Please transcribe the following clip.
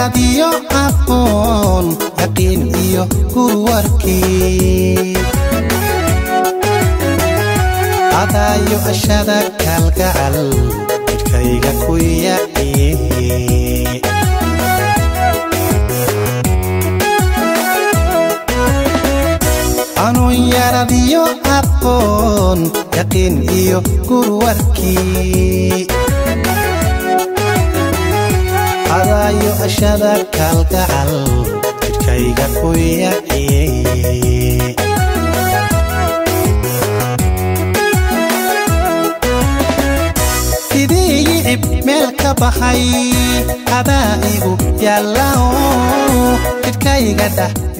yaradiyo aqoon yaqiin iyo gurwarkii adaayo ashada kalgacal jidhkayga ku yaciye anuun yaradiyo aqoon yaqiin iyo gurwarkii adaayo ashada kalgacal jidhkayga ku yaciye sidii yicib meel ka baxay adaa igu yaallao jidhkayga dhah